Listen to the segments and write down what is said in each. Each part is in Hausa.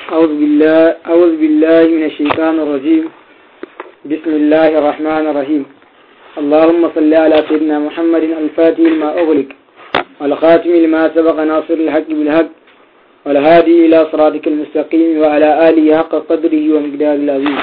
أعوذ بالله أعوذ بالله من الشيطان الرجيم بسم الله الرحمن الرحيم اللهم صل على سيدنا محمد الفاتح لما أغلق والخاتم لما سبق ناصر الحق بالحق والهادي إلى صراطك المستقيم وعلى آله حق قدره ومقدار العظيم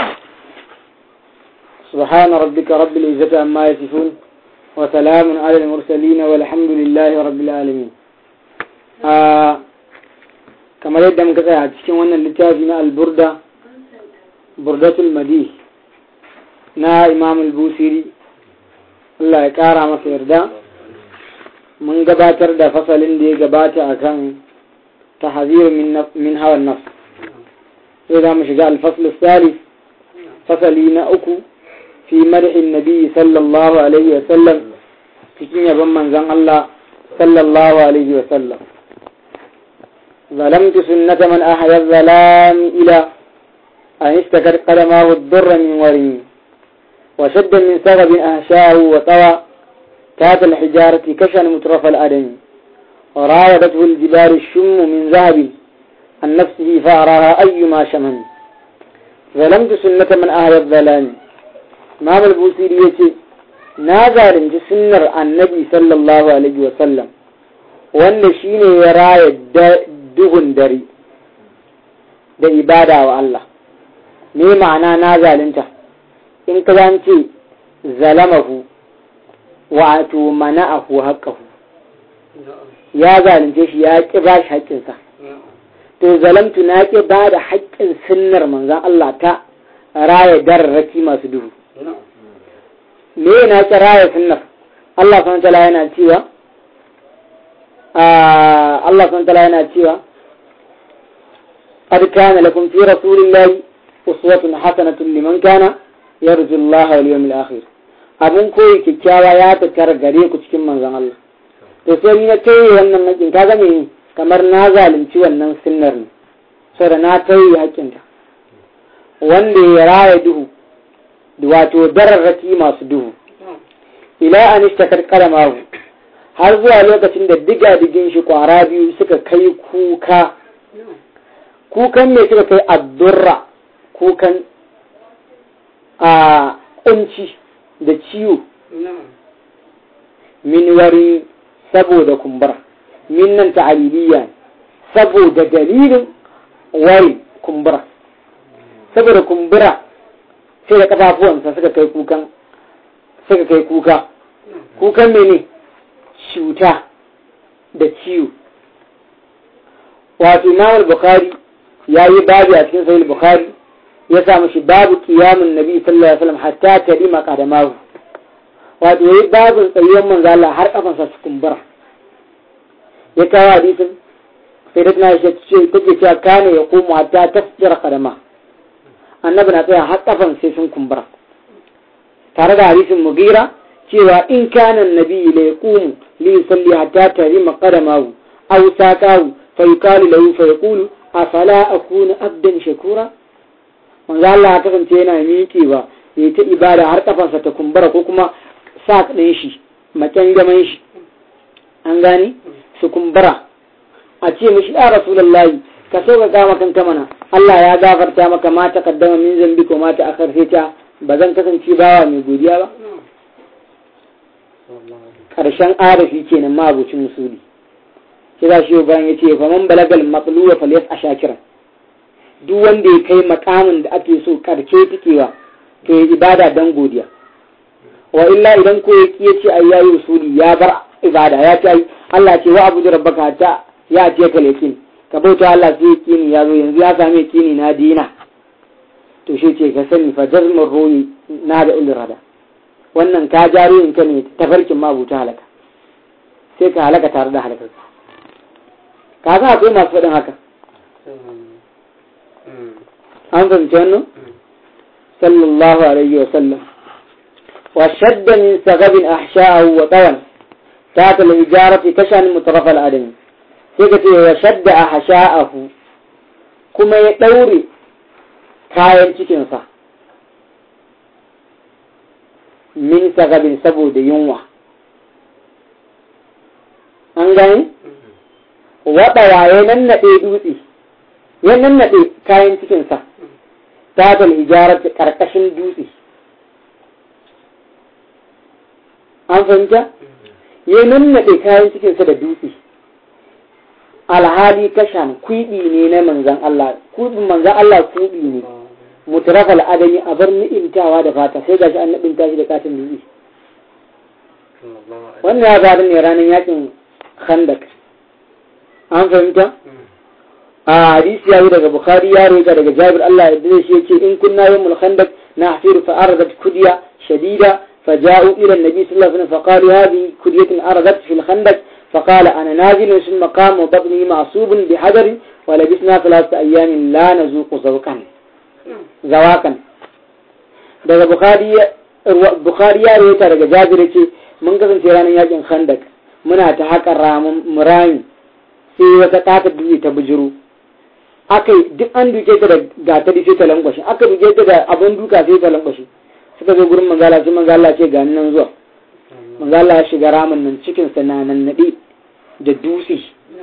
سبحان ربك رب العزة عما يصفون وسلام على المرسلين والحمد لله رب العالمين آه kamar yadda muka tsaya a cikin wannan littafi na alburda burdatul madi na imam al-busiri Allah ya kara masa yarda mun gabatar da fasalin da ya gabata akan tahzir min hawan nafs sai za mu shiga al-fasl salif fasali na uku fi madhin nabi sallallahu alaihi wa sallam cikin yabon manzon Allah sallallahu alaihi wa sallam ظلمت سنة من أحيا الظلام إلى أن اشتكت قدماه الضر من ورمي وشد من سغب أهشاه وطوى كات الحجارة كشن مترف الأدم وراودته الجبال الشم من ذهب عن نفسه فأراها أيما شمم ظلمت سنة من أحيا الظلام إمام البوسيري يتي نازل سنر النبي صلى الله عليه وسلم wanda shi ne ya raya duhun dare da ibada wa Allah me ma'ana na zalunta in ka ce zalamahu wato mana'ahu haƙƙahu ya zalunce shi ya ƙi ba shi haƙƙinsa to zalamtu na ƙi ba da haƙƙin sunnar manzan Allah ta raya dararraki masu duhu me na ƙi raya sunnar Allah SWT yana cewa Allah sun tala yana cewa قد كان لكم في رسول الله أسوة حسنة لمن كان يرجو الله واليوم الآخر abun koyi kyakkyawa ya tattara gare ku cikin manzon Allah to sai ni na tayi wannan hakin kaga me kamar na zalunci wannan sunnar ne saboda na tayi hakin ta wanda ya raya duhu wato dararraki masu duhu ila an ishtakar kalamahu har zuwa lokacin da diga-digin shi kwara biyu suka kai kuka kukan ne suka kai addurra kukan a kunci da ciwo min wari saboda kumbura min nan ta'aliliya saboda dalilin wari kumbura saboda kumbura sai da kafafuwansa suka kai kukan suka kai kuka kukan mene cuta da ciwo wato imam bukhari ya yi babu a cikin sahih bukhari ya samu shi babu kiyamun nabi sallallahu alaihi wasallam hatta ta dima kadamahu wato yayi babun tsayuwar manzo Allah har kafansa su kumbura ya kawo hadisin sai da tana ce take cewa kana ya komo hatta tasjira kadama annabi na tsaya har kafan sai sun kumbura tare da hadisin mugira cewa in kana nabi la yaqumu li yusalli hatta tarima qadamahu aw saqahu fa yuqalu lahu fa yaqulu afala akunu abdan shakura manzo Allah ya kasance yana miƙewa ya ta ibada har kafansa ta kumbura ko kuma sa ɗin shi macen gaman shi an gane su kumbura a ce mishi ya rasulullahi ka so ka kama kanka mana Allah ya gafarta maka ma ta kaddama min zambi ko ma ta akar sai ta ba zan kasance bawa mai godiya ba ƙarshen arafi kenan mabucin musuli sai za shi bayan ya ce fa man balagal matluwa falyas a shakiran duk wanda ya kai makamin da ake so karke tikewa to ya ibada dan godiya wa illa idan ko ya ki yace ai yayi usuli ya bar ibada ya ce ai Allah ce wa abudu rabbaka ta ya ce ka lekin ka bauta Allah sai kini ya zo yanzu ya same kini na dina to shi ce ka sani fa jazmur ruhi na da ilrada wannan ka jaro in ka ne tafarkin mabuta halaka sai ka halaka tare da halakar ka ga akwai masu faɗin haka an fahimci wannan sallallahu alaihi wa sallam wa shadda min sagabin ahsha'ahu wa tawan ta ta lijarati kashan mutaraf al-adami sai ka ce wa shadda ahsha'ahu kuma ya daure kayan cikinsa min sagabin saboda yunwa an gani waɗa waye nan naɗe dutse ya nannaɗe kayan cikinsa ta tal hijarar ƙarƙashin dutse an fahimta ya nannaɗe kayan cikinsa da dutse alhali kashan kuɗi ne na manzan Allah kuɗin manzan Allah kuɗi ne mutarafal adami a bar ni'imtawa da fata sai gashi an naɗinta shi da katin dutse wannan ya faru ne ranar yakin khandak an fahimta a hadisi ya yi daga bukhari ya roƙa daga jabir Allah ya dace shi yace in kunna yawmul khandak nahfiru fa aradat kudya shadida فجاءوا إلى النبي صلى الله عليه وسلم فقالوا هذه كدية أرغت في الخندق فقال أنا نازل ثم قام وبطني معصوب بحجر ولبسنا ثلاثة أيام لا نذوق ذوقا زواقا daga bukhari ya rawaita daga jabir ce mun kasance ranar yakin khandak muna ta haƙa ramin murami sai wata taka dutse ta bujiro aka duk an duke ta da gatari sai ta lankwashe aka duke ta da abin duka sai ta lankwashe suka zo gurin manzala sai manzala ce ga nan zuwa manzala ya shiga ramin nan cikin sa na nan nade da dutse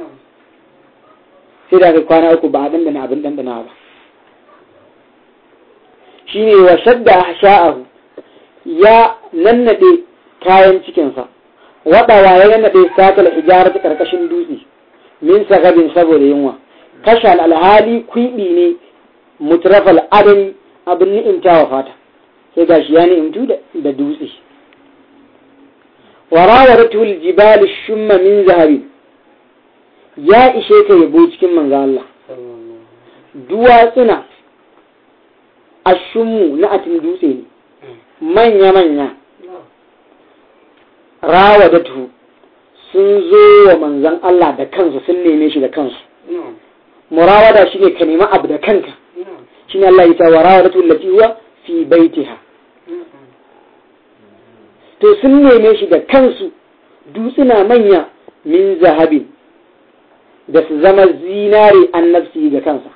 sai da kai kwana uku ba abin da na abin dandana ba shine wa shadda sha'ahu ya nannade kayan cikinsa waɗawa ya nannade sakal hijarar ta karkashin dutse min sagabin saboda yunwa kashal alhali kwiɓi ne mutrafal adani abin ni'imtawa fata sai gashi ya ni'imtu da dutse warawaratu aljibal shumma min zahabi ya ishe ka yabo cikin manzo Allah duwatsuna ashummu na atin dutse ne manya manya rawadatu sun zo wa manzon Allah da kansu sun neme shi da kansu murawada shine ka nemi abu da kanka shine Allah ya ce warawadatu allati huwa fi baitiha to sun neme shi da kansu dutsuna manya min zahabin da su zama zinare an nafsi ga kansa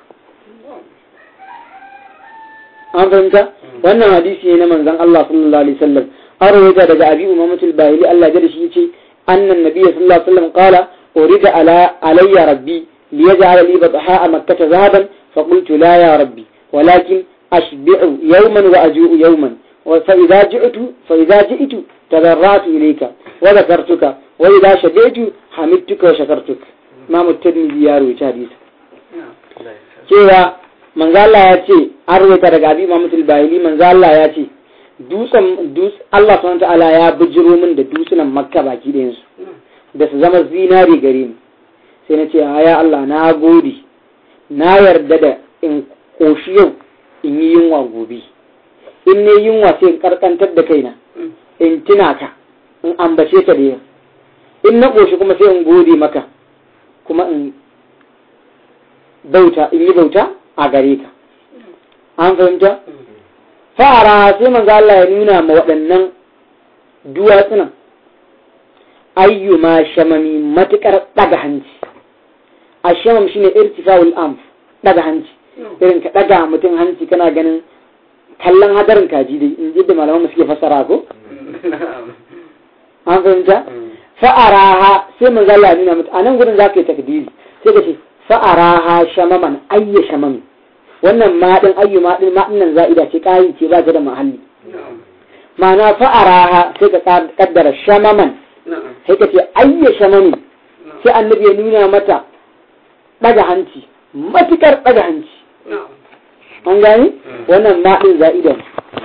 an fahimta wannan hadisi ne na manzon Allah sallallahu alaihi wasallam an rawaita daga abi umamatul bahili Allah ya shi yace annan nabiyyi sallallahu alaihi wasallam qala urida ala alayya rabbi liyaj'ala li batha makkah zahaban فقلت لا يا ربي ولكن أشبع يوما وأجوء يوما فإذا جئت فإذا جئت تضرعت إليك وذكرتك وإذا شبعت حمدتك وشكرتك ما الترمذي يا روي حديث cewa manzo Allah ya ce an rubuta daga abi Muhammad al-Bahili manzo Allah ya ce dutsen dus Allah subhanahu ta'ala ya bijiro min da dutsunan Makka baki da yansu da su zama zinari gare ni sai na ce ya Allah na gode na yarda da in koshi yau in yi yunwa gobe in ne yunwa sai in karkantar da kaina in tuna ka in ambace ka da yau in na koshi kuma sai in gode maka kuma in bauta in yi bauta a gare ka an fahimta fara sai manzo Allah ya nuna ma waɗannan duwatsunan ayyuma shamami matukar daga hanci a shamam shine irtifa'ul anf daga hanci irin ka daga mutum hanci kana ganin kallon hadarin kaji dai in ji da malaman suke fassara ko an fahimta fa'araha sai manzo Allah ya nuna mata anan gurin zaka yi takdiri sai ka ce fa'araha shamaman ayya shamami wannan maɗin ayyu maɗin maɗin nan za'ida ce ƙari ce ba ta da mahalli ma'ana fa'araha sai ka kaddara shamaman sai ka ce ayya shamami sai annabi ya nuna mata ɗaga hanci matukar ɗaga hanci an gani wannan maɗin za'ida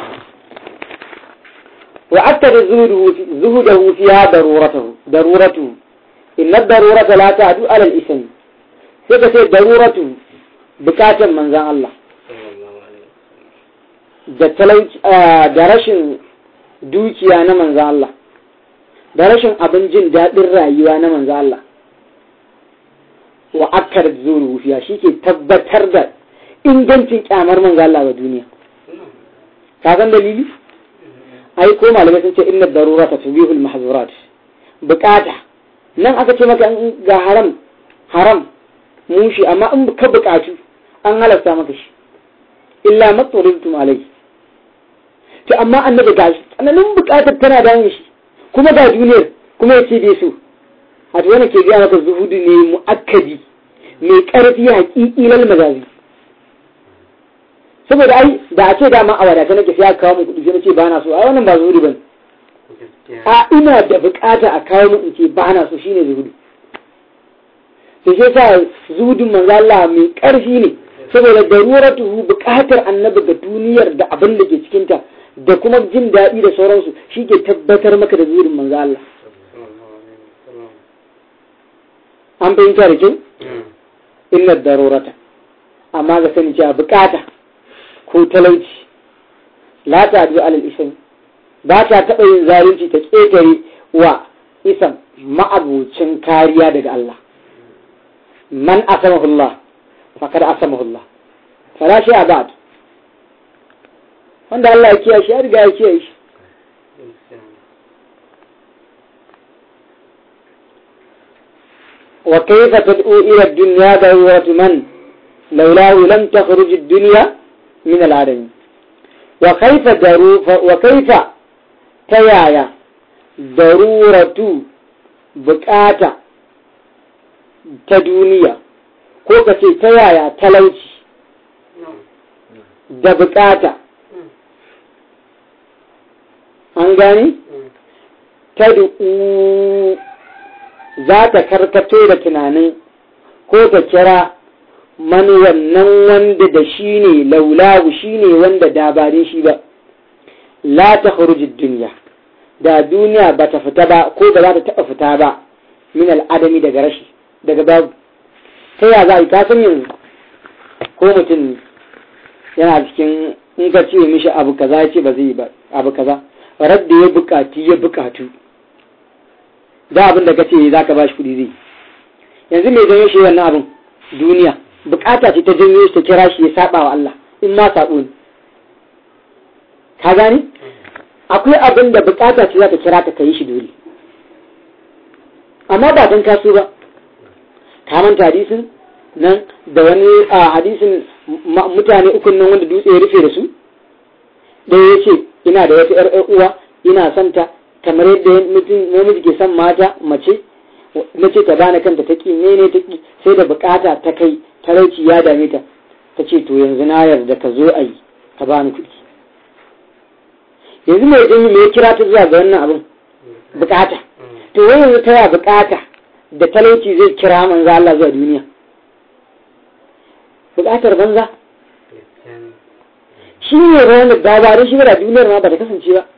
wa akkada zuhudahu fiha daruratahu daruratu inna darurata la ta'du ala al-ismi sai ka ce daruratu bukatan manzan Allah da talauci da rashin dukiya na manzan Allah da rashin abin jin daɗin rayuwa na manzan Allah wa akkar zuru fiya shi ke tabbatar da ingancin kyamar manzan Allah wa duniya ka san dalili ai ko malamai sun ce inna darura ta tubihul mahzurat bukata nan aka ce maka ga haram haram mushi amma in ka bukatu an halasta maka shi illa matsarintum alai to amma annabi ga shi tsananin bukatar tana da shi kuma ga duniyar kuma ya ce bai so a to ke gaya maka zuhudu ne mu'akkadi mai karfi haƙiƙi lal mazazi saboda ai da a ce dama a wadata nake sai aka kawo mu kuɗi sai na ce ba na so ai wannan ba zuhudi bane a ina da bukata a kawo mu in ce ba na so shine zuhudi to shi yasa zuhudin manzo Allah mai ƙarfi ne saboda daruratuhu bukatar annabi ga duniyar da abin da ke cikinta da kuma jin daɗi da sauransu shi ke tabbatar maka da zuhudin manzo Allah an fahimta da kyau illa darurata amma ga sani cewa bukata ko talauci la ta adu alal isan ba ta taɓa yin zalunci ta ƙetare wa isan ma'abucin kariya daga Allah man asamahullah faqad asamahullah fala shi abad wanda Allah ya kiyaye shi ya riga ya kiyaye shi وكيف تدعو إلى الدنيا ضرورة من لولاه لم تخرج الدنيا من العدم وكيف درو وكيف تيايا ضرورة بكاتا تدنيا ko ka ce ta yaya talauci da bukata an gani ta za ta karkato da tunanin ko ta kira mani wannan wanda da shi ne laulahu shi ne wanda dabarin shi ba la ta duniya da duniya ba ta fita ba ko ba za ta taɓa fita ba min al'adami daga rashi daga babu ta ya za a yi kasan yanzu ko mutum yana cikin in ka ce mishi abu kaza ya ce ba zai yi ba abu kaza radda ya bukatu ya bukatu da abin da kace za ka bashi kuɗi zai yanzu mai janyo shi wannan abin duniya bukata ce ta janyo shi ta kira shi ya saba wa Allah in ma sabo ne ka gani akwai abin da bukata ce za ta kira ka kai shi dole amma ba don kaso ba ka manta hadisin nan da wani a hadisin mutane ukun nan wanda dutse ya rufe da su ɗaya ya ce ina da wata 'yar uwa ina santa kamar yadda mutum namiji ke son mata mace mace ta bani kanta ta ki ne ta ki sai da bukata ta kai talauci ya dame ta ta ce to yanzu na yarda ka zo a yi ka bani kuɗi yanzu mai jin me ya kira ta zuwa ga wannan abin bukata to wai yanzu ta ya bukata da talauci zai kira manzo Allah zuwa duniya bukatar banza shi ne ranar da ba shi da duniyar ma ba ta kasance ba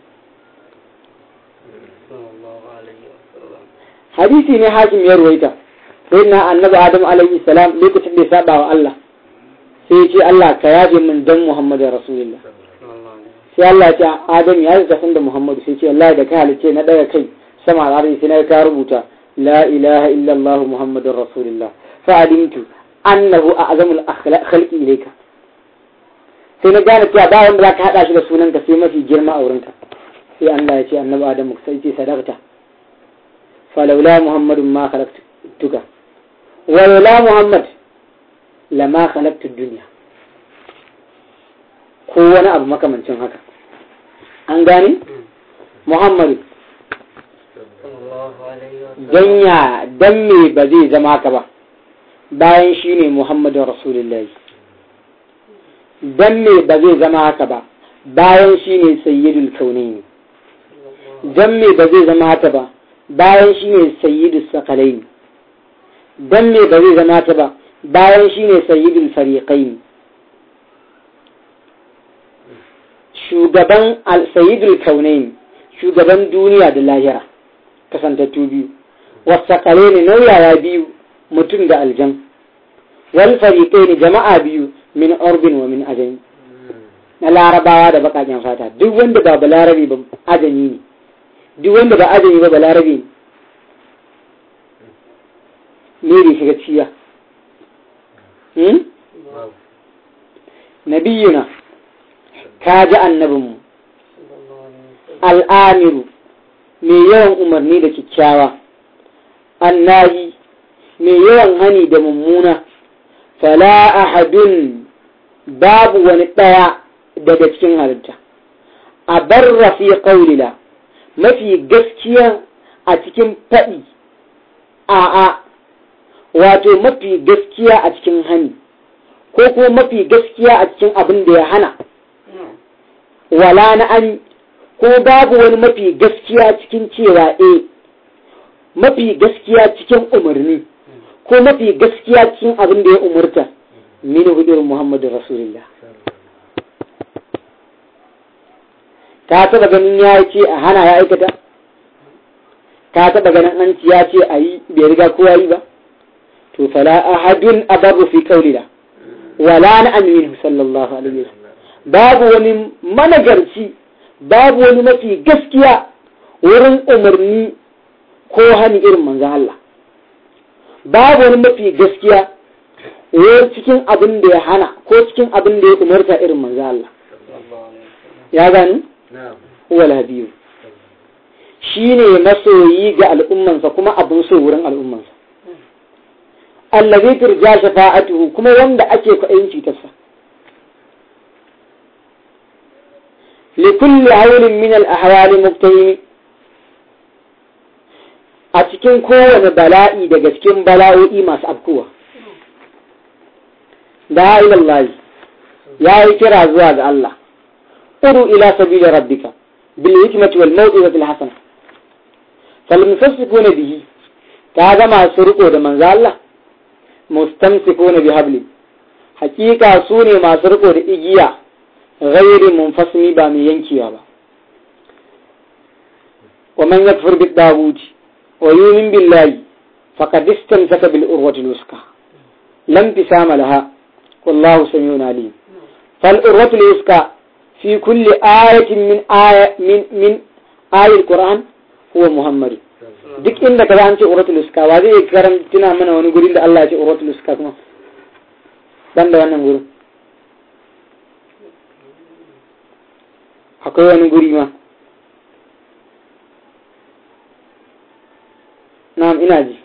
hadisi ne hakim ya ruwaita sai na annabi adam alaihi salam lokacin da ya saba wa Allah sai ya ce Allah ka yaje min dan Muhammadu rasulullah sai Allah ya ce adam ya yi kasan da Muhammadu sai ce Allah da ka halice na daga kai sama al'arzi sai na ka rubuta la ilaha illa Allah Muhammadur rasulullah fa alimtu annahu a'zamul khalqi ilayka sai na gane cewa ba wanda zaka hada shi da sunanka sai mafi girma a wurinka sai Allah ya ce annabi adam sai ce sadaqta فلولا محمد ما خلقتك ولولا محمد لما خلقت الدنيا ko wani abu makamancin haka an gane muhammadu danya dan me ba zai zama haka ba bayan shi ne muhammadun rasulullahi dan me ba zai zama haka ba bayan shi ne sayyidul kaunaini dan me ba zai zama haka ba bayan shi ne sayyidul sakalai don me ba zai zama ta ba bayan shi ne sayyidul fariƙai shugaban sayyidul kaunai shugaban duniya da lahira kasantattu biyu wasakalai ne nauyaya biyu mutum da aljan wal fariƙai ne jama'a biyu min orbin wa min ajami na larabawa da baƙaƙen fata duk wanda ba balarabe ba ajami ne duk wanda ba ajami ba balarabe ne da shiga ciya nabiyuna ka ji annabinmu al'amiru mai yawan umarni da kyakkyawa annahi mai yawan hani da mummuna fala ahadun babu wani ɗaya daga cikin halitta a barra fi ƙaulila mafi gaskiya a cikin faɗi a'a wato mafi gaskiya a cikin hani ko ko kuma mafi gaskiya a cikin abin da ya hana wala na an ko babu wani mafi gaskiya cikin cewa e mafi gaskiya cikin umarni ko mafi gaskiya cikin abin da ya umurta mini irin muhammadu rasulullah ka taba ganin ya ce a hana ya aikata ka taba ganin an ya ce a yi bai riga kowa yi ba to fala ahadun ababu fi qawlina wala na aminu sallallahu alaihi wasallam babu wani managarci babu wani mafi gaskiya wurin umarni ko hani irin manzan Allah babu wani mafi gaskiya wurin cikin abin da ya hana ko cikin abin da ya umarta irin manzan Allah ya gani huwal habibu shine masoyi ga al'ummansa kuma abin so wurin al'ummansa allazi turja shafa'atuhu kuma wanda ake kwaɗayin cutarsa likulli haulin min al-ahwali muktahimi a cikin kowane bala'i daga cikin bala'o'i masu afkuwa da ilallahi ya yi kira zuwa ga Allah uru ila sabila rabbika bil hikmati wal maw'izati al hasana fal mufassifuna bihi ta ga masu riko da manzo Allah mustamsikuna bi habli hakika su ne masu riko da igiya ghairi munfasimi ba mai yankewa ba wa man yakfur bid daguti wa yu'min billahi faqad istamsaka bil urwati luska lam tisama laha wallahu samiun alim fal urwatu luska fi kulli ayatin min aya min min ayatil qur'an huwa muhammad duk inda kaza an ce uratul uska wa zai karanta mana wani gurin da Allah ya ce uratul uska kuma dan da wannan gurin akwai wani guri ma na'am ina ji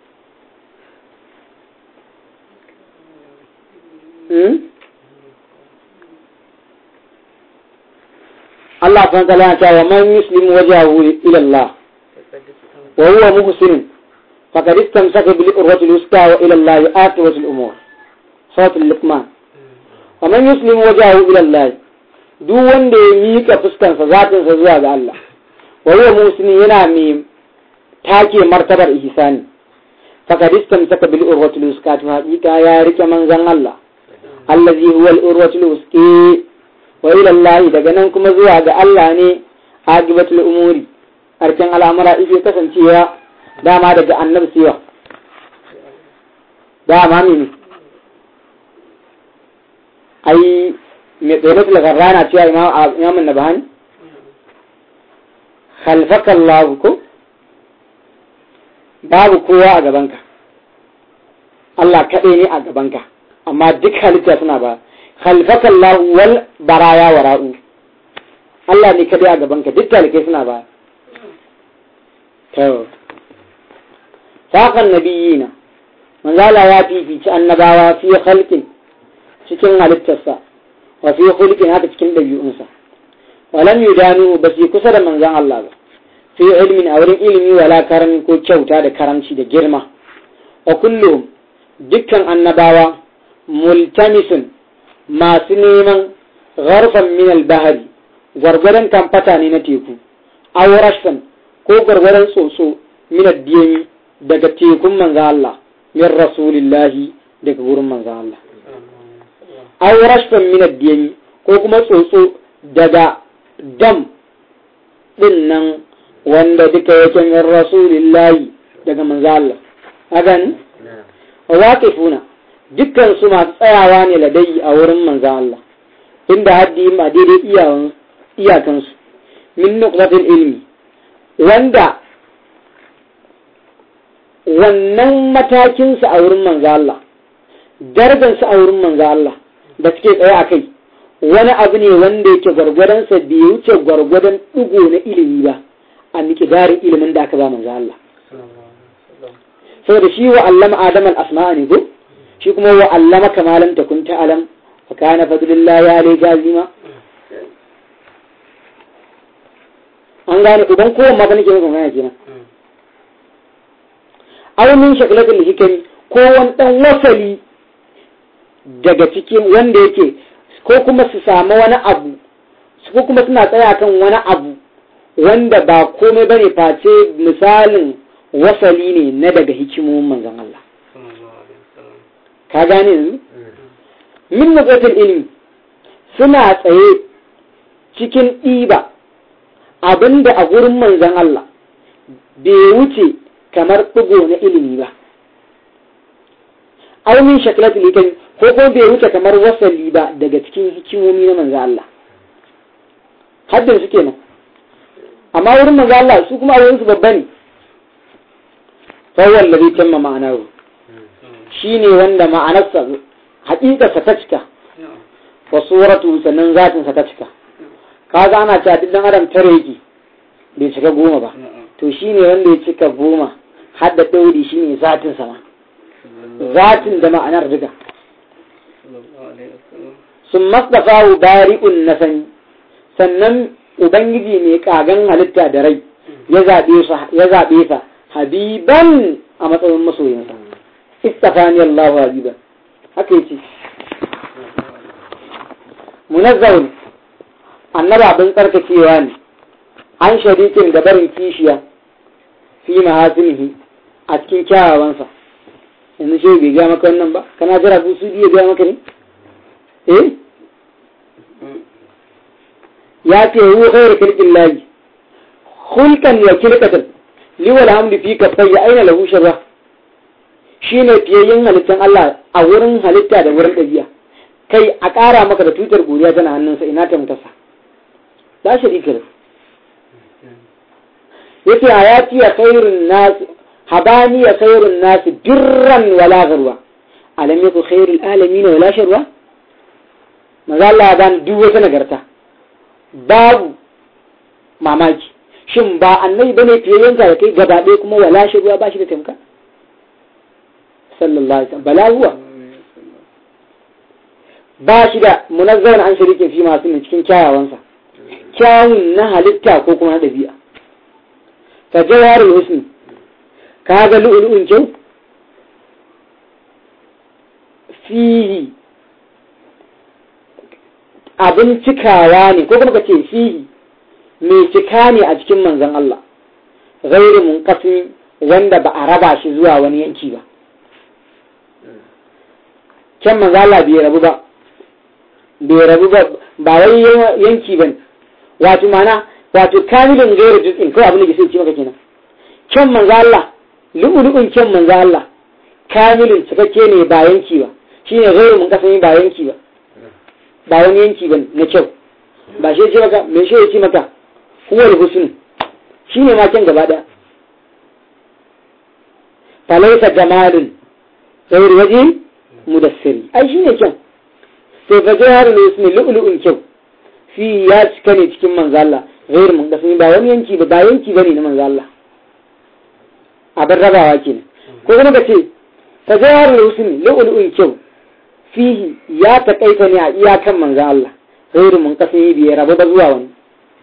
Allah subhanahu wa ta'ala ya ce wa man yuslimu wajhahu ila Allah وهو محسن فقد استمسك بالعروة الوثقى وإلى الله عاقبة الأمور صوت اللقمان ومن يسلم وجهه إلى الله duk wanda ya miƙa fuskansa zatinsa zuwa ga Allah wa huwa muslimin yana mai take martabar ihsani faqad istamsaka bil urwatil wuthqa haqiqa ya rike manzon Allah allazi huwa al urwatul wuthqa wa ila Allah daga nan kuma zuwa ga Allah ne aqibatul umuri harken al'amura ike kasancewa dama daga annabi siwa dama mini ai mai tsoron lagarra na cewa imamun na bahani khalfaka Allah ko babu kowa a gabanka Allah kaɗai ne a gabanka amma duk halitta suna ba khalfaka Allah wal baraya wara'u Allah ne kaɗai a gabanka duk talikai suna ba saƙon nabiyina manzala ya fifici annabawa fi halkin cikin halittarsa wa fi hulkin haka cikin ɗabi'unsa walam yudanu ba su kusa da manzan Allah ba fi ilmin a wurin ilimi wala karami ko kyauta da karamci da girma wa kullum dukkan annabawa multamisun masu neman gharfan min al-bahari gwargwadon kamfata ne na teku aw rashfan ko gwargwaron tsotso minar diyami daga tekun manzan Allah min rasulillahi daga wurin manzan Allah aw rashfan minar diyami ko kuma tsotso daga dam din nan wanda duka yake min rasulillahi daga manzan Allah hagan waqifuna dukkan su masu tsayawa ne ladai a wurin manzan Allah inda haddi ma daidai iyakansu min nuqtatil ilmi wanda wannan matakinsa a wurin manzo Allah darajarsa a wurin manzo Allah da suke tsaye a kai wani abu ne wanda yake gwargwadonsa bai wuce gwargwadon ɗigo na ilimi ba a miƙidarin ilimin da aka ba manzo Allah saboda shi wa allama adam al-asma'a ne ko shi kuma wa allama kamalan takun ta'alam wa kana fadlullahi alayhi jazima an gane idan kowan ma nake maka magana kenan aw min shaklatil hikami ko wani dan wasali daga cikin wanda yake ko kuma su samu wani abu ko kuma suna tsaya kan wani abu wanda ba komai bane face misalin wasali ne na daga hikimomin manzon Allah ka gane yanzu min nuqatul ilmi suna tsaye cikin ɗiba abinda a gurin manzon Allah bai wuce kamar ɗigo na ilimi ba aunin shaklatul hikami ko ko bai wuce kamar wasali ba daga cikin hikimomi na manzon Allah haddin su kenan amma wurin manzon Allah su kuma a su babba ne fawon labi tamma ma'anaru shi ne wanda ma'anarsa haƙiƙarsa ta cika wa suratu sannan zatinsa ta cika kaga ana cewa duk dan adam tare yake bai cika goma ba to shi ne wanda ya cika goma har da ɗauri shi ne zatinsa ma zatin da ma'anar riga sun masdafa bari'un na sani sannan ubangiji mai kagan halitta da rai ya zaɓe sa habiban a matsayin masoyinsa istafani Allah habiban haka yace munazzahun annaba abin tsarkakewa ne an sharikin da barin kishiya fi mahasinihi a cikin kyawawansa yanzu shi bai gaya maka wannan ba kana jira su su biya gaya maka ne eh ya ce hu khairu kirkin layi hulkan wa kirkatan liwal hamdu fi kafai aina lahu sharra shine fiyayyen halittan Allah a wurin halitta da wurin ɗabi'a kai a ƙara maka da tutar godiya tana hannunsa ina ta mutasa la sharika lahu yace hayati ya khairun nas habani ya khairun nas birran wala gharwa alam yakun khairul alamin wala sharwa maza Allah ban duk wata nagarta babu mamaki shin ba annabi bane fiyayyen da kai gaba ɗaya kuma wala sharwa ba shi da tamka sallallahu alaihi wasallam bala huwa ba shi da munazzan an shirike fi masu min cikin kyawawansa kyawun na halitta ko kuma na ɗabi'a ka jawarul husni ka ga lu'ulu'un kyau fihi abin cikawa ne ko kuma ka ce fihi mai cika ne a cikin manzon Allah gairu munqasim wanda ba a raba shi zuwa wani yanki ba can manzo Allah bai rabu ba bai rabu ba ba wai yanki bane wato mana wato kamilin gairu juz'in ko abin da ke sai ce maka kenan can manzo Allah lu'ulu'un can manzo Allah kamilin cikakke ne ba yanki ba shine gairu mun kasani ba yanki ba ba wani yanki bane na kyau ba shi ce maka me shi ya ce maka huwal husn shine ma can gaba daya falaisa jamalun gairu waje mudassiri ai shine kyan sai fa jaharul husn lu'lu'un kyau fi ya cika ne cikin manzo Allah gairu mun kasani ba wani yanki ba ba yanki bane na manzo Allah abin rabawa kenan ko kuma ka ce fa jaharul husn lu'lu'un kyau fihi ya takaita ne a iyakan manzo Allah gairu mun kasani bai rabu ba zuwa wani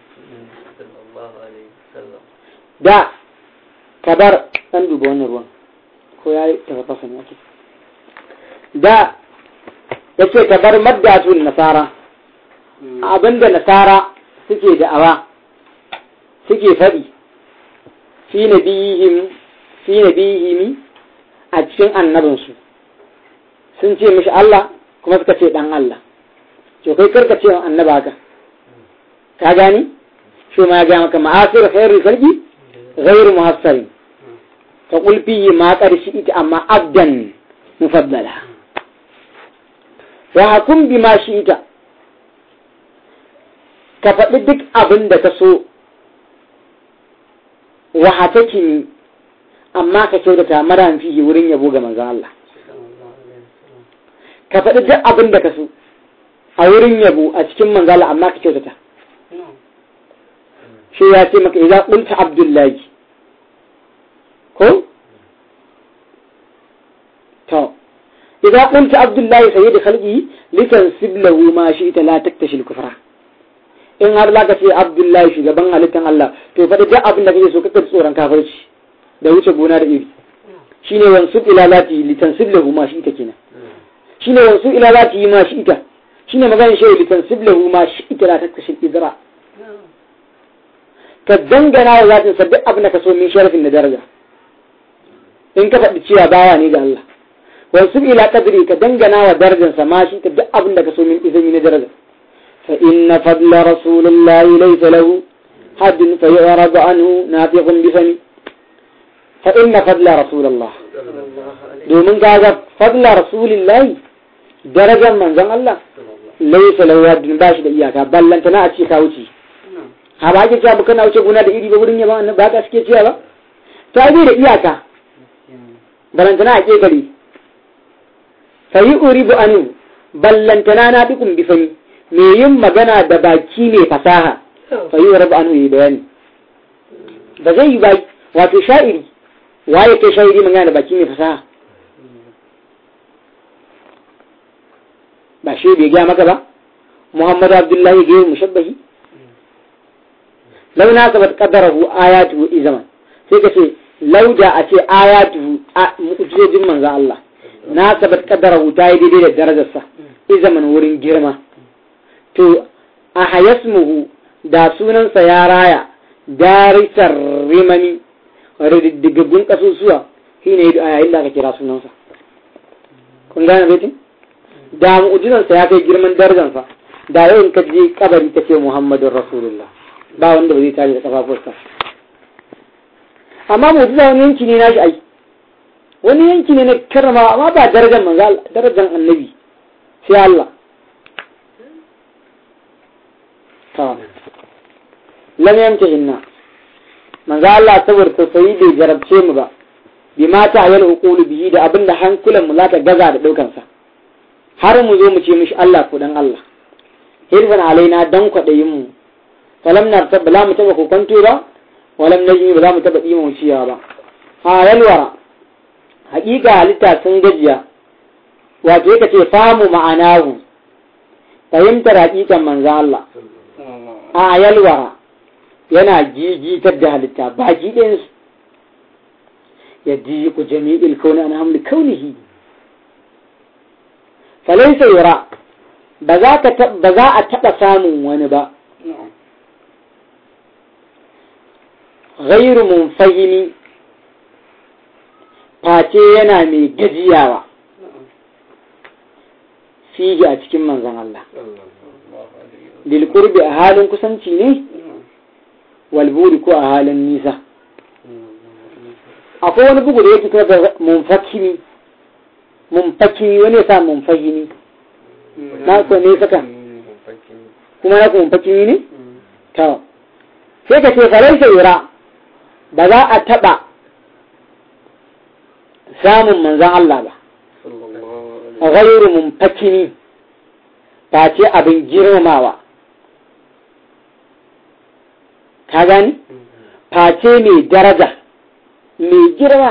da kabar dan duba wannan ruwan ko ya yi tafafasa ne ake da ya ce ka bar maddatun nasara abinda nasara suke da'awa suke faɗi fi nabihim fi nabihimi a cikin annabinsu sun ce mishi Allah kuma suka ce dan Allah to kai karka ce annaba haka ka gani shi ma ya ga maka ma'asir khairul khalqi ghairu muhassarin فقل فيه ما قد شئت أما عبدا مفضلا وحكم بما شئت كفأي دك أبن دا تسو وحتكني أما كشودة مران فيه ورين يبوغ من الله ka faɗi duk abin da ka so a wurin yabo a cikin manzala amma ka kyautata shi ya ce maka idan ƙunta abdullahi ko to idan qulta abdullahi sayyid khalqi litansib lahu ma shi'ta la taktashil kufra in har zaka ce abdullahi shugaban halittan Allah to fa duk abin da kake so kake tsoron kafirci da wuce gona da iri shine wansub ila lati litansib lahu ma shi'ta kenan shine wasu ila za ta yi ma shi ita shine maganin shehu litan siblahu ma shi ita la ta kashe idra ka dangana wa zatin sa duk abin da ka so min sharafin da daraja in ka faɗi cewa bawa ne ga Allah wasu ila qadri ka dangana wa darajarsa ma shi ta duk abin da ka so min izini na daraja fa inna fadla rasulillahi laysa lahu حد فيعرض عنه ناطق بفمي فإن فضل رسول الله domin kaga fadla rasulillahi darajar manzon Allah laisa lahu haddun ba shi da iyaka ballanta na a ce ka wuce ha ba ake cewa ba kana wuce gona da iri ba wurin yaba ba ka suke cewa ba ta bi da iyaka ballantana a kekare fa yi uribu anu ballantana na dukun bifani me yin magana da baki ne fasaha fa yi rabu anu yi bayani ba zai yi ba wato sha'iri waye ke sha'iri magana da baki ne fasaha ba shi bai gaya maka ba muhammadu abdullahi gaya mushabbahi lau na sabat qadarahu ayatuhu izaman sai ka ce lau da a ce ayatuhu mu'jizojin manzon Allah na sabat qadarahu ta yi daidai da darajarsa izaman wurin girma to a hayasmuhu da sunansa ya raya darisar rimami rididdigaggun kasusuwa shi ne a yayin da aka kira sunansa kun gane baitin da mu'jizansa ya kai girman darajarsa da yau in ka je kabari ta ce muhammadun rasulullah ba wanda ba zai tashi da kafafuwarsa amma mu'jiza wani yanki ne na shi ai wani yanki ne na karrama amma ba darajar manzo darajar annabi sai Allah lam yamtahinna manzo Allah saboda tausayi bai jarabce mu ba bi mata ayal uqulu bihi da abinda hankulan mu zata gaza da daukan sa har mu zo mu ce mishi Allah ko dan Allah hirfan alaina dan kwadayin mu falam na tabba la mu taba ko kwanto ba walam najmi ba za mu taba dima wuciya ba a yalwara haƙiƙa halitta sun gajiya wato yake ce famu ma'anahu fahimtar haƙiƙan manzo Allah a yalwara yana gigitar da halitta ba ɗayansu ya ji ku jami'il kauni an hamli kaunihi falaisa yura ba za a taɓa samun wani ba ghairu mun fahimi face yana mai gajiyawa fiye a cikin manzan Allah lilkurbi a halin kusanci ne walburi ko a halin nisa akwai wani bugu da yake kuma da munfakimi munfakimi wani sa munfahimi na ko ne saka kuma na ko munfakimi ne to sai ka ce falai yura ba za a taba samun manzan Allah ba ghairu munfakimi ta ce abin girmamawa ka gani face mai daraja mai girma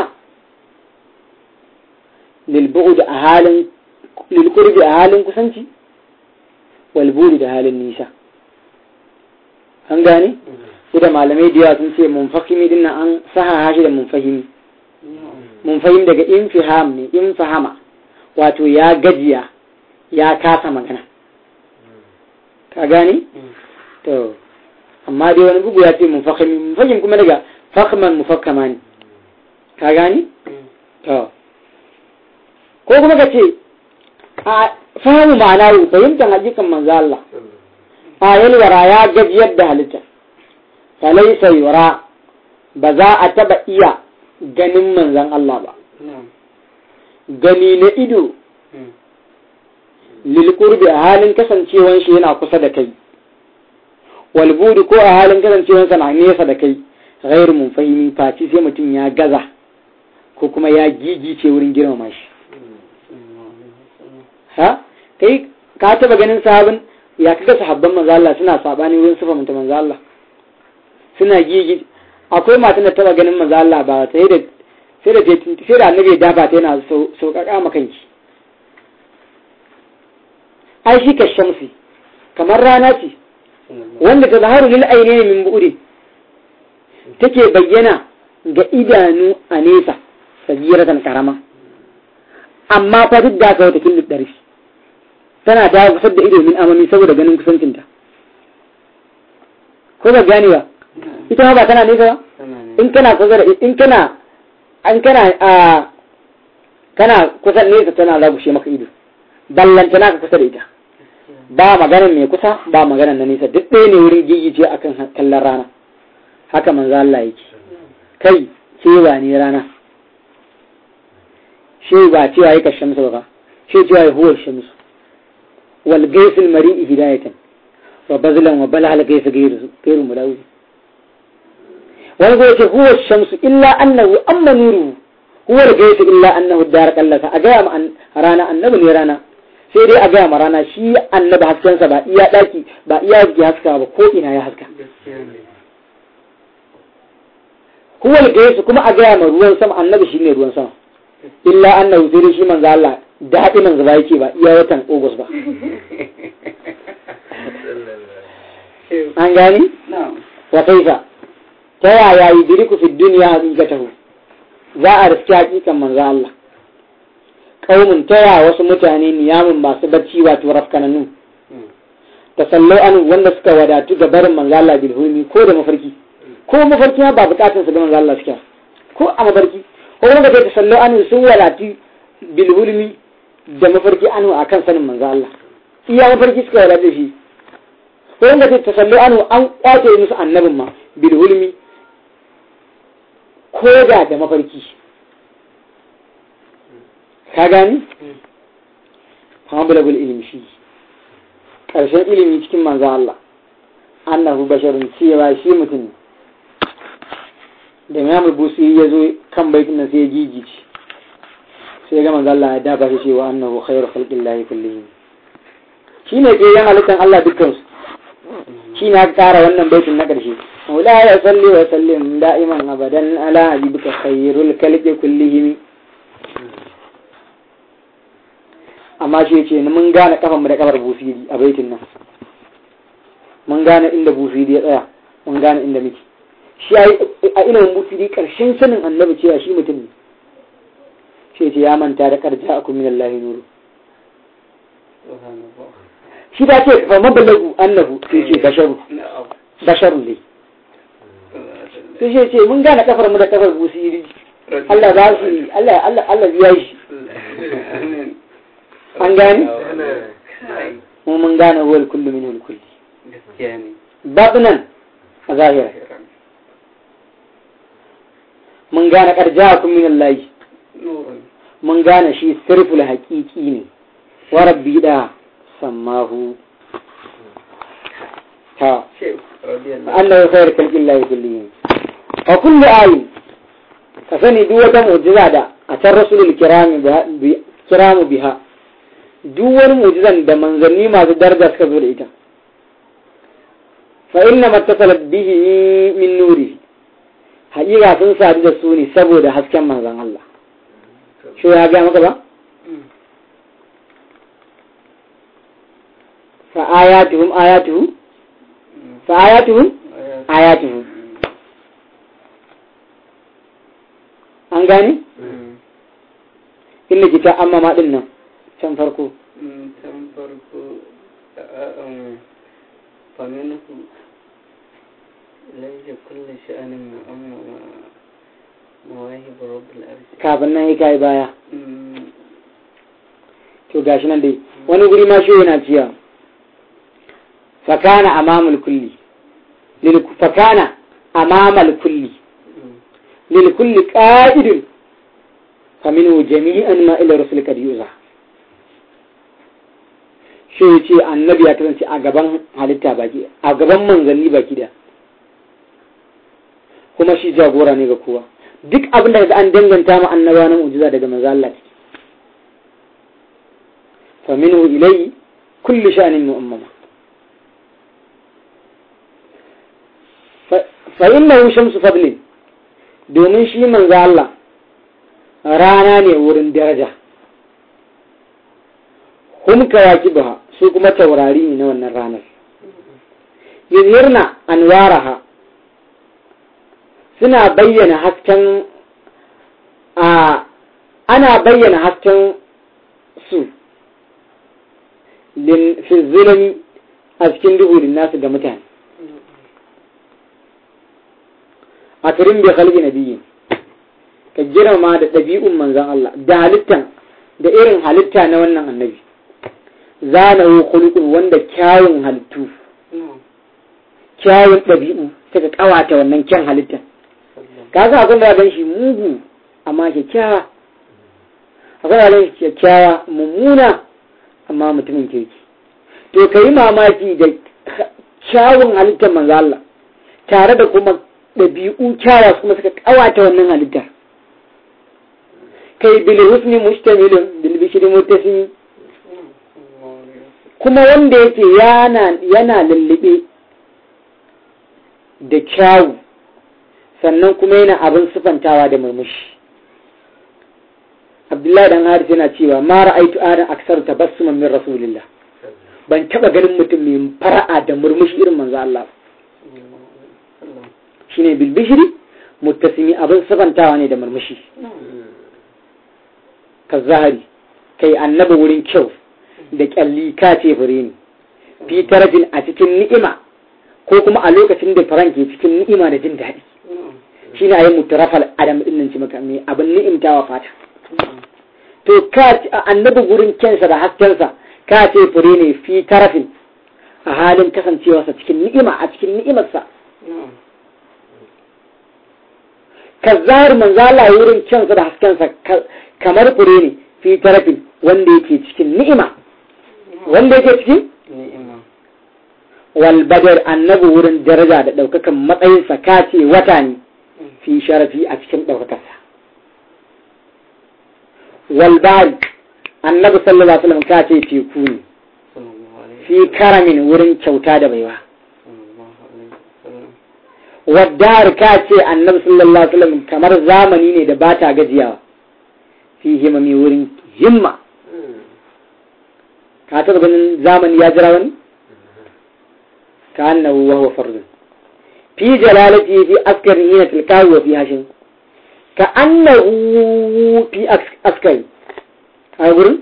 lilbu'ud a halin lilkurbi a halin kusanci walburi da halin nisa an gani su da malamai da yawa sun ce munfahimi din nan an saha shi da munfahimi munfahim daga infiham ne infahama wato ya gajiya ya kasa magana ka gani to amma dai wani bugu ya ce munfahimi munfahim kuma daga fahman mufakkama ne ka gani to ko kuma ka ce a fahimu ma'ana ru fahimtar hakikan manzo Allah a yalwara ya gajiyar da halitta falaisa yura ba za a taba iya ganin manzan Allah ba gani na ido lilkurbi a halin kasancewan shi yana kusa da kai walbudi ko a halin kasancewansa na nesa da kai ghairu mun fahimi faci sai mutum ya gaza ko kuma ya gigice wurin girmama shi ha kai ka taba ganin sahabin ya kaga sahabban manzo Allah suna sabani wurin sifa mutum manzo Allah suna gigi akwai matan da taba ganin manzo Allah ba sai da sai da sai da annabi ya dafa ta yana sauƙaƙa maka kanki ai shi ka shamsi kamar rana ce wanda ta zaharu lil ainihi min bu'udi take bayyana ga idanu a nesa sagiratan karama amma fa duk da ka wata killu ɗari tana ta kusa da ido min amami saboda ganin kusancinta ko ba gane ba ita ba tana nesa ba in kana kusa da in kana an kana a kana kusa nesa tana lagushe maka ido ballanta naka kusa da ita ba maganan mai kusa ba maganan na nesa duk ɗaya ne wurin gigice akan kallon rana haka manzo Allah yake kai cewa ne rana shi ba cewa yake shamsu ba shi cewa ya huwa shamsu wal gaisul mari'i hidayatan wa bazlan wa balal gaisu gairu gairu mulawi wani ko yace huwa shamsu illa annahu amma nuru huwa al gaisu illa annahu dar kallaka a gaya ma rana annabi ne rana sai dai a gaya ma rana shi annabi haskensa ba iya daki ba iya jiki haska ba ko ina ya haska huwa al gaisu kuma a gaya ma ruwan sama annabi shine ruwan sama illa annahu sai dai shi manzo Allah daɗi manzo ba yake ba iya watan August ba an gani wa kaifa ta yaya yudriku fi dunya haqiqatahu za a riski hakikan manzo Allah kaumun taya wasu mutane niyamun masu bacci wato rafkananu tasallau an wanda suka wadatu ga barin manzo Allah bil hulmi ko da mafarki ko mafarki ba bukatun su ga manzo Allah suke ko a mafarki ko wanda kai tasallau an sun wadatu bil hulmi da mafarki anu akan sanin manzo Allah iya mafarki suka wadatu shi ko wanda kai tasallau anu an kwace musu annabin ma bil hulmi ko da da mafarki ka gani? hamabulagul ilimi shi ƙarshen ilimi cikin manzan Allah annahu basharun cewa shi mutum da mai busi ya zo kan baitin nan sai ya gigici sai ga manzan Allah ya dafa shi cewa annahu khairu khalqillahi kullihim shi ne ke yan halittar Allah dukkansu shi ne aka ƙara wannan baitin na ƙarshe مولاي صل وسلم دائما ابدا على حبيبك خير الخلق كلهم amma shi ce mun gane kafan mu da kafar busiri a baitin nan mun gane inda busiri ya tsaya mun gane inda muke shi a ilimin busiri karshen sanin annabi cewa shi mutum ne shi ce ya manta da karja aku min Allah nuru shi da ce fa mabalagu annahu sai ce basharu basharu ne sai shi ce mun gane kafar mu da kafar busiri Allah za su yi Allah Allah Allah ya shi an gane mu mun gane wal kullu min al kulli batnan a zahira mun gane karja'akum min Allah mun gane shi sirful haqiqi ne wa rabbi da sammahu ta Allah khairu khalqillahi kullihim a kullu ayin ka sani duk wata mu'jiza da a can rasulul kiramu biha duk wani mu'jizan da manzanni masu daraja suka zo da ita fa inna mattasalat bihi min nuri haƙiƙa sun sadu da su ne saboda hasken manzan Allah shi ya ga maka ba fa ayatuhum ayatuhu fa ayatuhum ayatuhu an gane? inda kita amma ma din nan can farko can farko faminhu laisa kulle sha'anin mu'amma mawahib rabbul arshi kafin nan ya kai baya to gashi nan dai wani guri ma shi yana ciya fakana amamul kulli fakana amamal kulli للكل قائد فمنه جميعا ما إلى رسول قد يوزع shi ya ce annabi ya kasance a gaban halitta baki a gaban manzanni baki da kuma shi jagora ne ga kowa duk abin da an danganta ma annaba na mu'jiza daga manzo Allah take fa minhu ilayhi kullu sha'nin mu'ammama fa innahu shamsu fadlin domin shi manzo Allah rana ne wurin daraja hum kawakibaha su kuma taurari ne na wannan ranar yuzhirna anwaraha suna bayyana hasken a ana bayyana hasken su fi zulami a cikin duhu nasu ga mutane a turin bai halgi na biyu ka girma da ɗabi'un manzan Allah da halittan da irin halitta na wannan annabi zanahu khuluqun wanda kyawun halittu kyawun ɗabi'u suka kawata wannan kyan halittan ka sa abin da gan shi mugu amma kyakkyawa akwai halin kyakkyawa mummuna amma mutumin kirki to ka yi mamaki da kyawun halittar manzo Allah tare da kuma ɗabi'u kyawa kuma suka kawata wannan halittar kai bil husni mustamilun bil bishri muttasim kuma wanda yake yana yana lullube da kyawu sannan kuma yana abin sufantawa da murmushi abdullahi dan haris yana cewa ma ra'aitu adam aksar tabassuman min rasulillah ban taba ganin mutum mai fara'a da murmushi irin manzo Allah shine bil bishri muttasimi abin sufantawa ne da murmushi ka zahari kai annabi wurin kyau da kyalli ka ce fure ne fi tarafin a cikin ni'ima ko kuma a lokacin da faran ke cikin ni'ima da jin daɗi shine ayi mutarafal adam din nan ci maka mai abin ni'imtawa fata to ka annabi gurin kyansa da haskensa ka ce fure ne fi tarafin a halin kasancewarsa cikin ni'ima a cikin ni'imarsa ka zahar manzala wurin kyansa da haskensa kamar fure ne fi tarafin wanda yake cikin ni'ima wanda yake cikin wal badar annabi wurin daraja da ɗaukakan matsayinsa ka ce wata ne fi sharafi a cikin ɗaukakarsa wal bari annabi sallallahu alaihi wasallam ka ce teku ne fi karamin wurin kyauta da baiwa waddar ka ce annabi sallallahu alaihi wasallam kamar zamani ne da ba ta gajiyawa fi himami wurin himma ka taɓa ganin zamani ya jira wani ka annahu wa huwa fardun fi jalalati fi askari hina tilkawi wa fi hashin ka annahu fi askari a gurin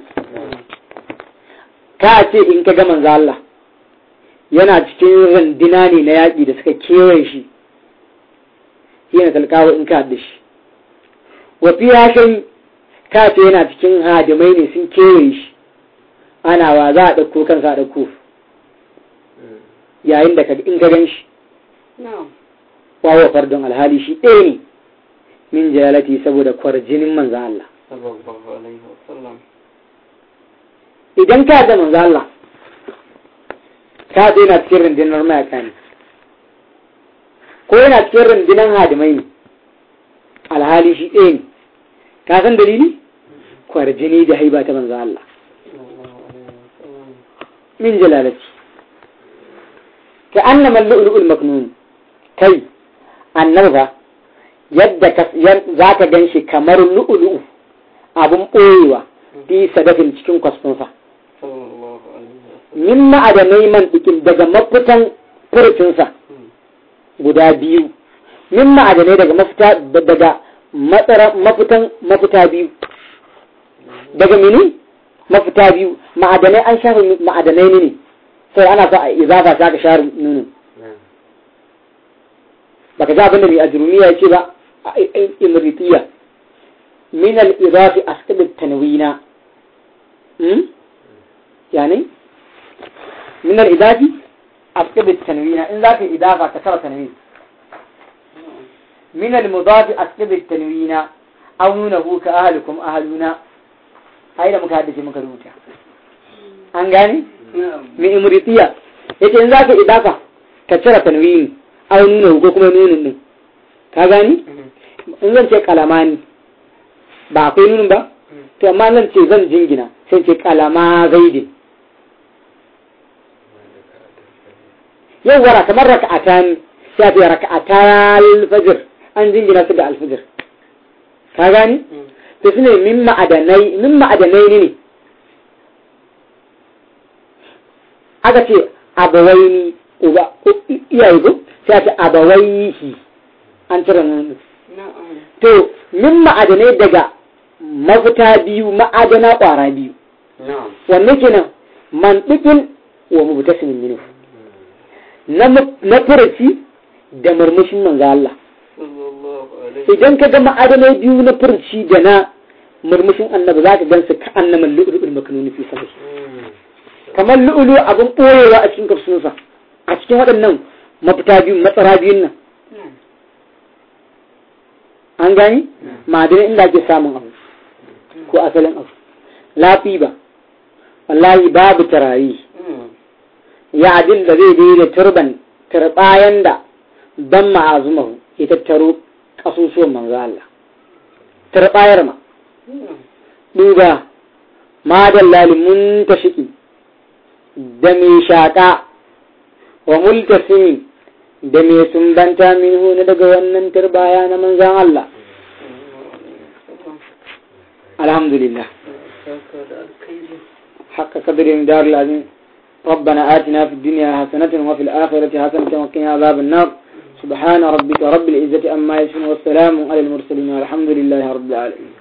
ka ce in ka ga manzo Allah yana cikin randina ne na yaƙi da suka kewaye shi hina tilkawi in ka haɗe shi wa fi hashin ka ce yana cikin hadimai ne sun kewaye shi ana wa za a ɗauko kansa a ɗauko yayin da in ka gan shi wawa fardon alhali shi ɗaya ne min jalalati saboda kwarjinin manzan Allah idan ka da manzan Allah ka ce yana cikin rundunar mayaka ne ko yana cikin rundunar hadimai ne alhali shi ɗaya ne ka san dalili kwarjini da haiba ta manzan Allah min jalalati ka annama lu'lu'ul maknun kai annaba yadda za ka gan shi kamar lu'lu'u abun ɓoyewa fi sadafin cikin kwasfinsa min ma'adanai man ɗikin daga mafitan furcinsa guda biyu min ma'adanai daga mafita daga matsara mafitan mafita biyu daga mini mafita biyu ma'adanai an shafi ma'adanai ne sai ana sa a izafa ta ka share nunin baka ji abin da mai ajrumiya ya ce ba a imritiya min al-idafi asqabt tanwina hmm yani min al-idafi asqabt tanwina in zaka idafa ka tara tanwin min al-mudafi asqabt tanwina aw nunahu ka ahlukum ahluna ai da muka haddace muka rubuta an gane mai imritiya yace in zaka idafa ka cire tanwini aw nuna ko kuma nunin din ka gani in zan ce kalamani ba akwai nunin ba to amma zan ce zan jingina sai ce kalama zaidin yau wara kamar raka'atan sai ce raka'ata alfajir an jingina su da alfajir ka gani to sune min ma'adanai min ma'adanai ne aka ce abawaini uba iyaye ko sai ta abawaihi an cire nan to min ma'adanai daga mafita biyu ma'adana ƙwara biyu na'am wanne kenan mantiqin wa mubtasimin minhu na mu- na furaci da murmushin manzo Allah sallallahu alaihi idan ka ga ma'adanai biyu na furci da na murmushin annabi za ka gansu ka annama lu'lu'ul maknuni fi sahi kamar lu'lu abin ɓoyewa a cikin kafsunsa a cikin waɗannan mafita biyu matsara biyun nan an gani ma'adanai inda ake samun abu ko asalin abu lafi ba wallahi babu tarayi ya adil da zai daidai turban turbayan da ban ma'azumahu ya tattaro ƙasusuwan manzo Allah turbayar ma duba ma dallali mun tashiki da mai shaƙa wa multasimi da mai sumbanta minhu na daga wannan turbaya na manzan Allah alhamdulillah saka da alkhairi حق قدر دار العظيم ربنا آتنا في الدنيا حسنة وفي الآخرة حسنة وقنا عذاب النار سبحان ربك رب العزة أما يصفون والسلام على المرسلين والحمد لله رب العالمين